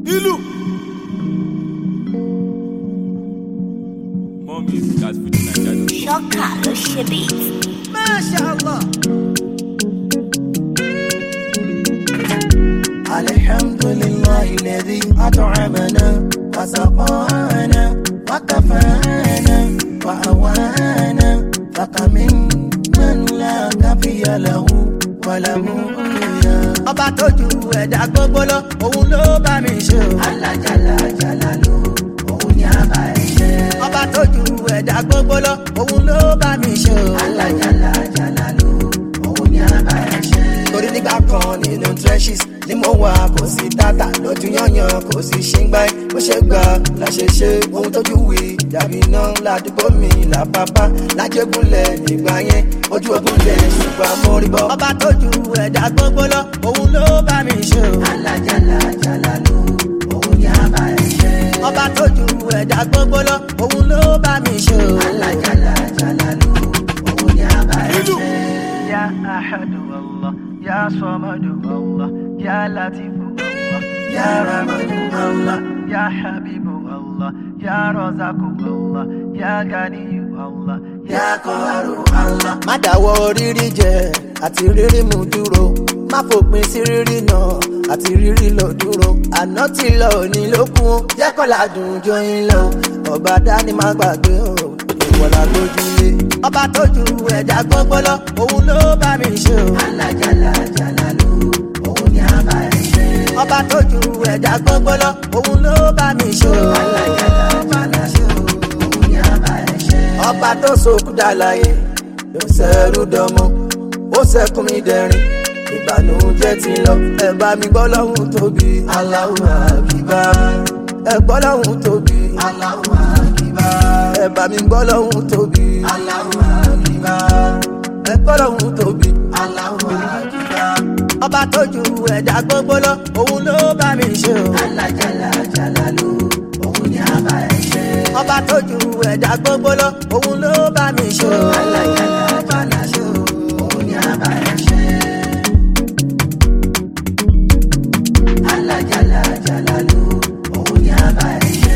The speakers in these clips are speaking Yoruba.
ìlú. more music at fuji naija. Ṣọ́kà ló ṣe beat. Masha Allah. الحمد لله الذي أطعمنا وسقانا وكفانا وأوانا فكمن من لا كفي له ولم يا Ọba tó ju ẹ̀dá gbogbo lọ, òun ló bá mi ṣe o. alájàlá jàlálù òun ni a bá ẹ ṣe Ọba tó ju ẹ̀dá gbogbo lọ, òun ló bá mi ṣe o. alájàlá jàlálù òun ni a bá ẹ ṣe. torí nígbà kan nínú trenches ni mo wà kò sí tata lójú yanyan kò sí ṣíngbà bó ṣe gbà la ṣe ṣe ohun tójú wì dàbí iná ládùúgbò mi làpápá lájẹgúnlẹ̀ nígbà yẹn ojú ogunlẹ̀ ṣùgbọ́n mo rí bọ́. Ọba tó ju ẹ̀dá gbogbo lọ, òun ló bá mi ṣe o. alájàlá jàlálù òun ni a bá ẹ ṣe. Ọba tó ju ẹ̀dá gbogbo lọ, òun ló bá mi ṣe o. alájàlá jàlálù òun ni a bá ẹ ṣe. يا أحد الله يا صمد الله يا لطيف الله يا رحمن الله يا حبيب الله يا رزاق الله يا غني الله yà kọ́rù Allah. má dáwọ́ rírí jẹ àti rírí mú dúró má fòpin sí rírí náà àti rírí lọ dúró àná tí lọ òní ló kún ó jẹ́ kọ́lá dùn jọyìn lọ ọba dání má gbàgbé o ìwọ̀lá lójúlé. Ọba tó ju ẹ̀dá gbogbo lọ, òun ló bá mi ṣe o. alájàlá jàlálù òun ni a bá ẹ ṣe. Ọba tó ju ẹ̀dá gbogbo lọ, òun ló bá mi ṣe o. alájàlá jàlálù òun ni a bá ẹ ṣe. ọba tó sọkú dàlàyé ló ṣẹrú dọmọ ó ṣẹkùn mi dẹrin ìbànújẹ́ ti lọ ẹ bá mi gbọ́ lọ́hùn tóbi Allahu Akbar ẹ gbọ́ lọ́hùn tóbi Allahu Akbar ẹ bá mi gbọ́ lọ́hùn tóbi Allahu Akbar ẹ gbọ́ lọ́hùn tóbi Allahu Akbar. Ọba tó ju ẹ̀dá gbogbo lọ, òun ló bá mi ṣe o. alájàlá jàlálù òun ni a bá ẹ ṣe. Ọba tó ju ẹ̀dá gbogbo lọ, òun ló bá mi ṣe o. alájàlá jàlálù òun ni a bá ẹ ṣe. alájàlá jàlálù òun ni a bá ẹ ṣe.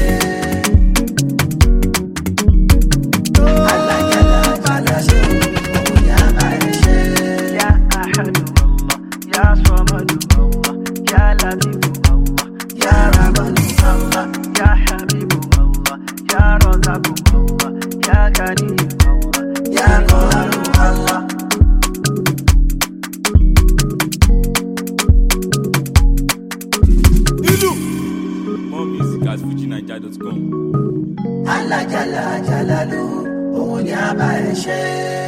alájàlá jàlálù òun ni a bá ẹ ṣe. يا أحد الله يا صمد الله يا لطيف الله يا رحمن الله يا حبيب الله يا رزاق الله يا غني الله يا قهر الله ìlú. more music at fuji naija.com. alájàlá jàlálù òun ni a bá ẹ ṣe.